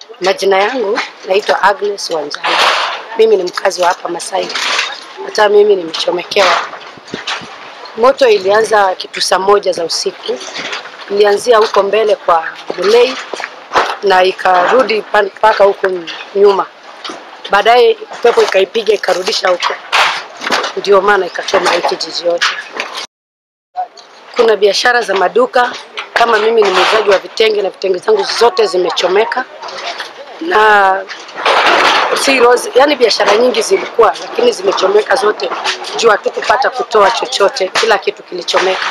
Majina yangu naitwa Agnes Wanjala. Mimi ni mkazi wa hapa Masai. Hata mimi nimechomekewa. Moto ilianza kitu saa moja za usiku, ilianzia huko mbele kwa Mulei na ikarudi mpaka huko nyuma. Baadaye pepo ikaipiga ikarudisha huko, ndio maana ikachoma hii kijiji yote. Kuna biashara za maduka kama mimi ni muuzaji wa vitenge na vitenge zangu zote zimechomeka na si rose, yani biashara nyingi zilikuwa lakini zimechomeka zote, juu hatukupata kutoa chochote, kila kitu kilichomeka.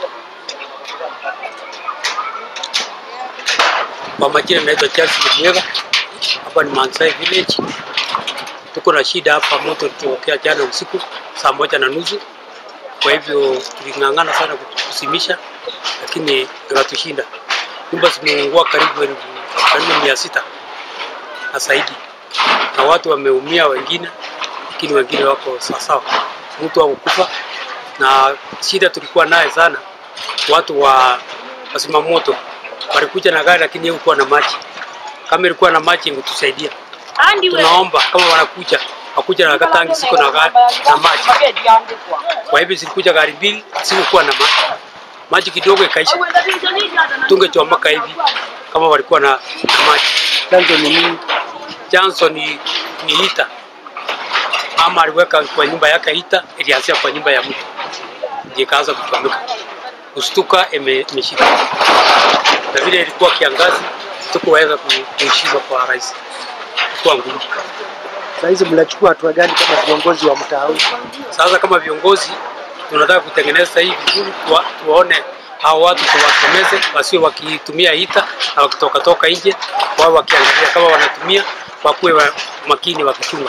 Kwa majina naitwa Charles Mjeva, hapa ni Mansai Village. Tuko na shida hapa, moto ulitokea jana usiku saa moja na nusu. Kwa hivyo tuling'ang'ana sana kusimisha, lakini ikatushinda. Nyumba zimeungua karibu elfu karibu mia sita na zaidi, na watu wameumia wengine, lakini wengine wako sawasawa, mtu hakukufa. Na shida tulikuwa naye sana, watu wa wasima moto walikuja na gari, lakini hakukuwa na maji. Kama ilikuwa na maji ingetusaidia. Tunaomba kama wanakuja wakuja na katangi siko na gari na maji. Kwa hivyo zilikuja gari mbili, sikukuwa na maji, maji kidogo ikaisha. Tungechomaka hivi kama walikuwa na, na maji. Chanzo ni nini? Chanzo ni, ni hita. Mama aliweka kwa nyumba yake hita, ilianzia kwa nyumba ya mtu ndio ikaanza kuchomeka. Kustuka ime- imeshika, na vile ilikuwa kiangazi, tukuweza kuishima kwa rahisi, ilikuwa ngumu. Saa hizi mnachukua hatua gani kama viongozi wa mtaa huu? Sasa kama viongozi tunataka kutengeneza hii vizuri, tuwa, tuwaone hao watu tuwasemeze, wasiwe wakitumia hita na wakitoka toka nje, wao wakiangalia kama wanatumia, wakuwe wa makini wakichunga.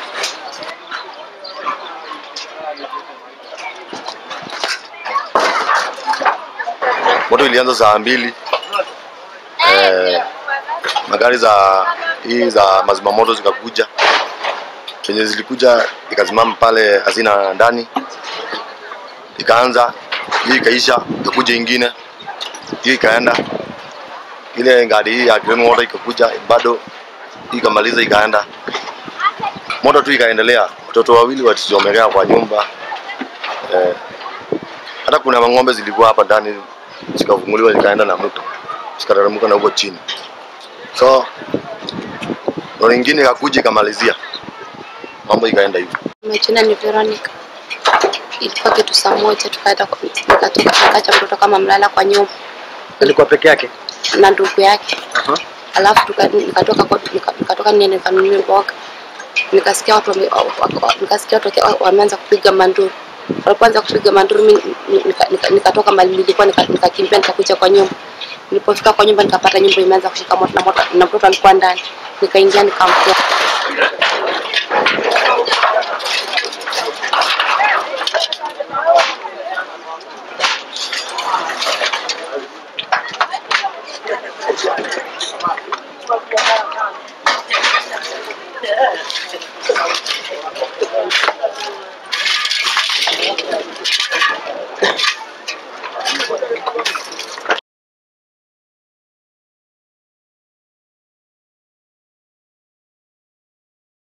Moto ilianza saa mbili. Eh, magari za hii za mazima moto zikakuja, penye zilikuja ikasimama pale hazina ndani, ikaanza hii ikaisha, ikakuja ingine, hii ikaenda, ile gari hii ya Green Water ikakuja bado, hii ikamaliza, ikaenda, moto tu ikaendelea. Watoto wawili walichomekea kwa nyumba eh, hata kuna mang'ombe zilikuwa hapa ndani zikafunguliwa zikaenda na mto zikateremka na huko chini, so lori ingine ikakuja ikamalizia mambo ikaenda hivyo. Majina ni Veronica. Ilikuwa kitu saa moja tukaenda kwa- nikatoka nikaacha mtoto kama mlala kwa nyumba Alikuwa peke yake? na ndugu yake, Aha. alafu tuka- nikatoka kwa- nika- nikatoka niende nikanunue mboga, nikasikia watu wame- wa- wa- nikasikia watu waki- wameanza kupiga manduru. Walipoanza kupiga manduru, mimi nika- nika- nikatoka mali nilikuwa nika- nikakimbia nikakuja kwa nyumba. Nilipofika kwa nyumba nikapata nyumba imeanza kushika moto na moto na mtoto alikuwa ndani, nikaingia nikamtoa